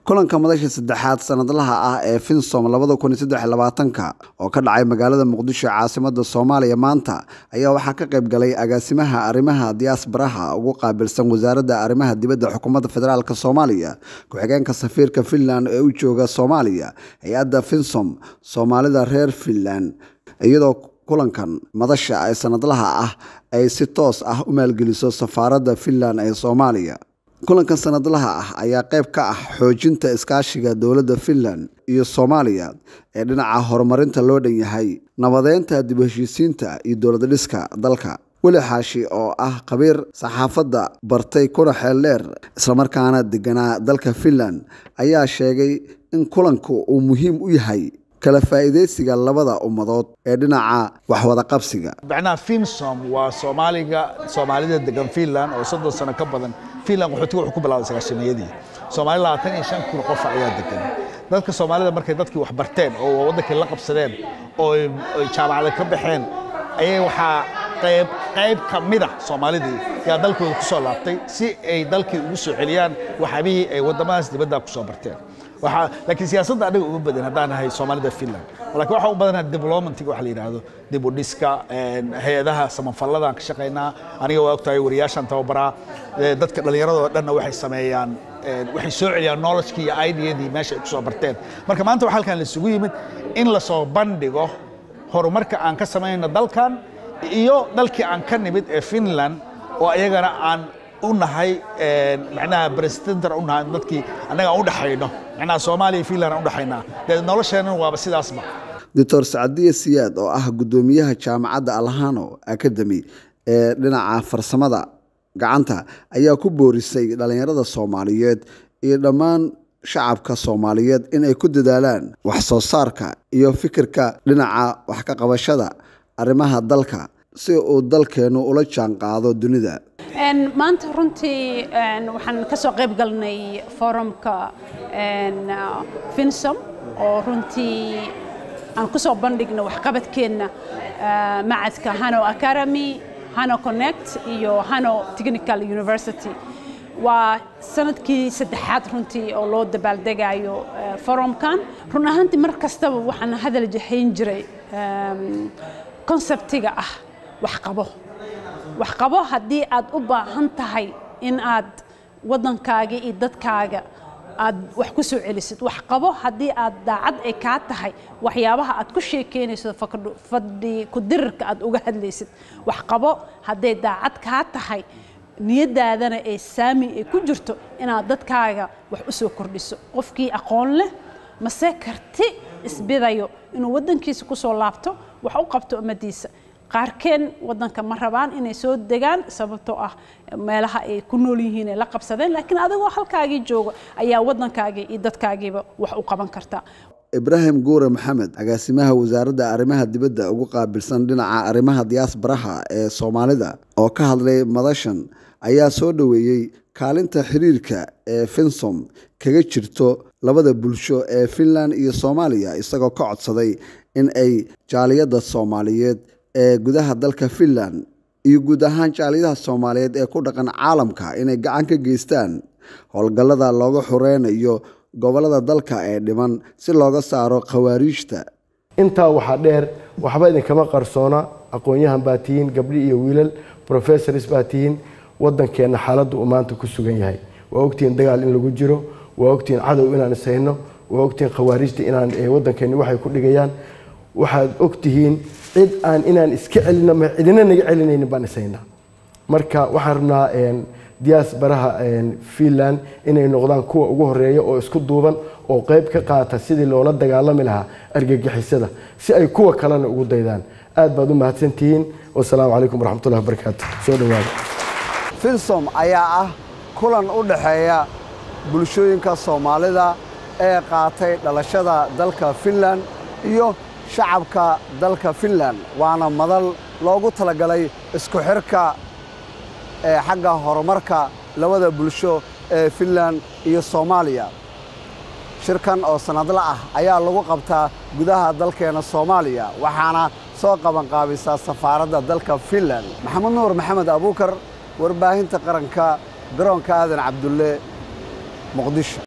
kulanka madasha saddexaad sanadlaha ah ee finsom labada kun iyo saddex iyo labaatanka oo ka dhacay magaalada muqdisho caasimada soomaaliya maanta ayaa waxaa ka qayb galay agaasimaha arrimaha diyaasbaraha ugu qaabilsan wasaaradda arrimaha dibadda xukuumadda federaalk soomaaliya ku-xigeenka safiirka finland ee u jooga soomaaliya hay-adda finsom soomaalida reer finland iyadoo kulankan madasha ee sanadlaha ah ay si toos ah u maalgeliso safaaradda finland ee soomaaliya kulankan sanadlaha ah ayaa qayb ka ah xoojinta iskaashiga dowladda finland iyo soomaaliya ee dhinaca horumarinta loo dhan yahay nabadeynta dib u heshiisiinta iyo dowlad dhiska dalka weli xaashi oo ah khabiir saxaafadda bartay kuna xeel dheer islamarkaana deganaa dalka finland ayaa sheegay in kulanku uu muhiim u yahay kala faa'iidaysiga labada ummadood ee dhinaca waxwada qabsiga macnaha finsom waa soomaaliga soomaalida degan finland oo soddon sano ka badan finland qaxootiga wuxuu ku bilaabay sagaashameeyadii soomaali labaatan iyo shan kun qof ayaa degan dadka soomaalida markay dadkii wax barteen oo waddankii la qabsadeen oo ay jaamacada ka baxeen ayay waxaa qayb qayb ka mid ah soomaalidii yaa dalkooda ku soo laabtay si ay dalkii ugu soo celiyaan waxyaabihii ay waddamadaas dibadda ku soo barteen waxaa laakiin siyaasadda anaga uga badan haddaan nahay soomaalida finland laakiin waxaa u badanaha developmentiga waxa la yidhaahdo dib u dhiska hay-adaha samafalladaan ka shaqaynaa aniga waa ogtahay wariyaashaan tababaraa dadka dhallinyaradoo dhanna waxay sameeyaan waxay soo celiyaan knowledgekii iyo ideyadii meesha ay ku soo barteen marka maanta waxaa halkan laisugu yimid in lasoo bandhigo horumarka aan ka samaynayno dalkan iyo dalkii aan ka nimid ee finland oo ayagana aan u nahay macnaha presidenter u nahay dadkii annaga aan u dhaxayno macnaha soomaaliya iyo finland aan u dhaxaynaa dee nolosheennan waaba sidaasba doctor sacadiya siyaad oo ah guddoomiyaha jaamacadda alhano academy ee dhinaca farsamada gacanta ayaa ku boorisay dhallinyarada soomaaliyeed iyo dhammaan shacabka soomaaliyeed in ay ku dadaalaan wax soo saarka iyo fikirka dhinaca wax ka qabashada arrimaha dalka si uu dalkeennu ula jaan qaado dunida maanta runtii waxaan ka soo qayb galnay forumka finsom oo runtii aan ku soo bandhigna waxqabadkeenna macadka hano academy hano connect iyo hano technical university waa sanadkii saddexaad runtii oo loo dabaaldegayo forumkan run ahaantii mar kastaba waxaan hadal jahayn jiray konseptiga ah waxqabo waxqabo haddii aad u baahan tahay in aad waddankaaga iyo dadkaaga aad wax ku soo celisid waxqabo haddii aad daacad ay kaa tahay waxyaabaha aad ku sheekeynayso fadhi ku-dirirka aad uga hadlaysid waxqabo hadday daacad kaa tahay niyadaadana ee saami ay ku jirto inaad dadkaaga wax u soo kordhiso qofkii aqoon leh mase karti isbidayo inuu waddankiisa ku soo laabto wax u qabto ummadiisa qaarkeen waddanka ma rabaan inay soo degaan sababtoo ah meelaha ay ku nool yihiin ay la qabsadeen laakiin adigoo halkaagii jooga ayaa waddankaagii iyo dadkaagiiba wax u qaban kartaa ibraahim guure maxamed agaasimaha wasaaradda arrimaha dibadda ugu qaabilsan dhinaca arrimaha diyaasbaraha ee soomaalida oo ka hadlay madashan ayaa soo dhoweeyey kaalinta xiriirka ee finsom kaga jirto labada bulsho ee finland iyo soomaaliya isagoo ka codsaday in ay jaaliyadda soomaaliyeed ee gudaha dalka finland iyo guud ahaan jaaliyadaha soomaaliyeed ee ku dhaqan caalamka inay gacan ka geystaan howlgallada looga xureynayo gobollada dalka ee dhiman si looga saaro khawaariijta intaa waxaa dheer waxba idinkama qarsoona aqoon-yahan baa tihiin gabdhi iyo wiilal professors baa tihiin waddankeenna xaaladda uu maanta ku sugan yahay waa ogtihiin dagaal in lagu jiro waa ogtihiin cadow inaan ishayno waa ogtihiin khawaariijta inaan waddankeenni waxay ku dhigayaan waxaad ogtihiin cid aan inaan iska celino ma cidina naga celinaynin baan ishaynaa marka waxaan rabnaa diyaas baraha finland inay noqdaan kuwa ugu horeeya oo isku duuban oo qayb ka qaata sidii loola dagaalami lahaa argagixisada si ay kuwa kalena ugu daydaan aad baad u mahadsantihiin wasalaamu calaykum waraxmatullahi wabarakaatu soo dhawaada finsom ayaa ah kulan u dhaxeeya bulshooyinka soomaalida ee qaatay dhalashada dalka finland iyo shacabka dalka finland waana madal loogu talagalay isku xirka ee xagga horumarka labada bulsho ee finland iyo soomaaliya shirkan oo sannadla ah ayaa lagu qabtaa gudaha dalkeenna soomaaliya waxaana soo qabanqaabisaa safaaradda dalka finland maxamed nuur maxamed abuukar warbaahinta qaranka garoonka aadan cabdulle muqdisho